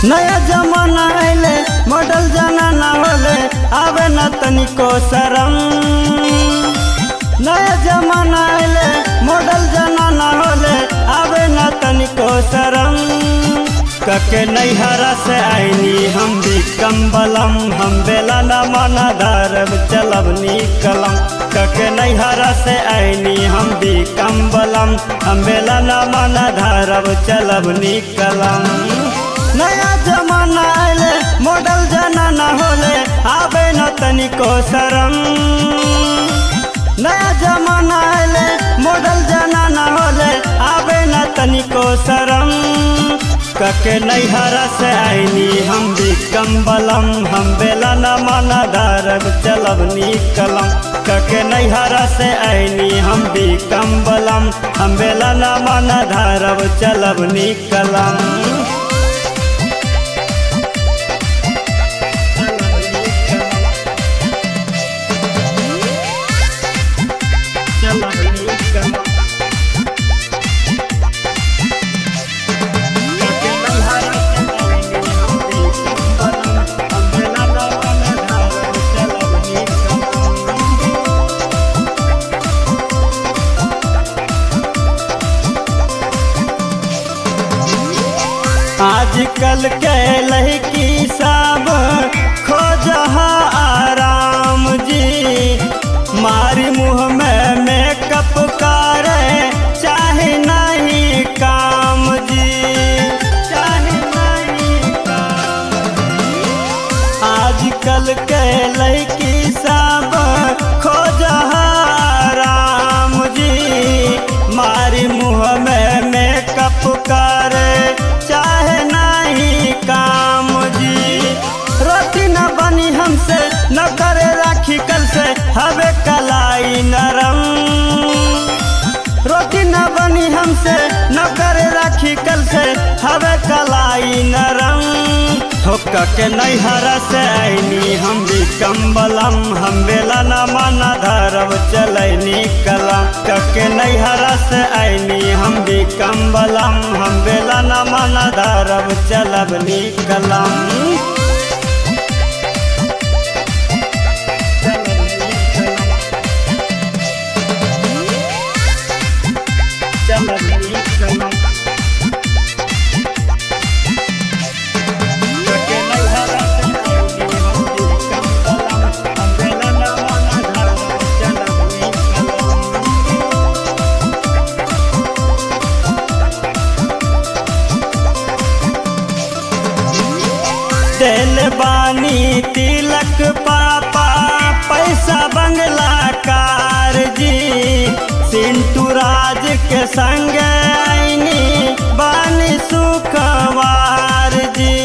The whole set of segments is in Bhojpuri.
नया जमाना अले मॉडल जाना ना होले आवे न तनिको शरम नया जमाना अले मॉडल जाना ना होले आवे न तनिको शरम कके नैहरा से आईनी हम भी कम्बलम हम बेला न माना धरब चलब निकलम कके नैहरा से आईनी हम भी कम्बलम हम बेला न माना धरब चलब निकलम नया जमाना आले मॉडल जाना ना होले आवे न तनिको शरम नया जमाना आले मॉडल जाना ना होले आवे न तनिको शरम कके नैहरा से आईनी हम भी कम्बलम हम बेला न माना धरब चलब निकलम कके नैहरा से आईनी हम भी कम्बलम हम बेला न माना धरब चलब निकलम आजकल के लड़की सब खोज आराम जी मारी मुँह में मेकअप करे चाहे नहीं काम जी चाहे नहीं काम आजकल के लड़की सब खोज आराम जी मारी मुँह में मेकअप करे चाहे नहीं काम जी रोटी न बनी हमसे न करे राखी कल से हवे कलाई नरम रोटी न बनी हमसे न करे राखी कल से हवे कलाई नरम ठोक के नैहरा से आईनी हम भी कम्बलम हम बेला न माना धरब चलैनी कलम कके नैहरा से आईनी हम भी कम्बलम हम बेला न माना धरब चलब निकलम चलब निकलम कके नैहरा से आईनी हम भी कम्बलम हम बेला न माना धरब चलब निकलम दिल बानी तिलक पापा पैसा बंगला कार जी सिंटू राज के संग आईनी बानी सुखवार जी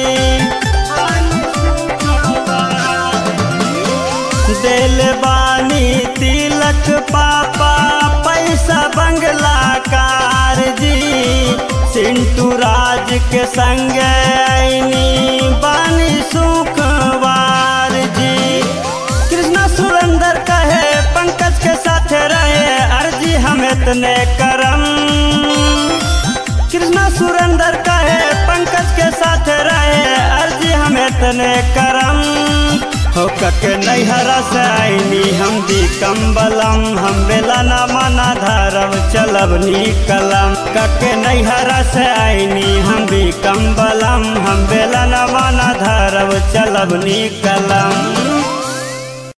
दिल बानी तिलक पापा पैसा बंगला कार जी सिंटू राज के संग आईनी बानी सुखवार जी कृष्णा सुरेंद्र कहे पंकज के साथ रहे अर्जी हम इतने करम कृष्णा सुरेंद्र कहे पंकज के साथ रहे अर्जी हम इतने करम हो कके नैहरा से आईनी हम भी कम्बलम हम बेला न माना धरब चलब निकलम कके नैहरा से आईनी हम भी कम्बलम हम बेला न माना धरब चलब निकलम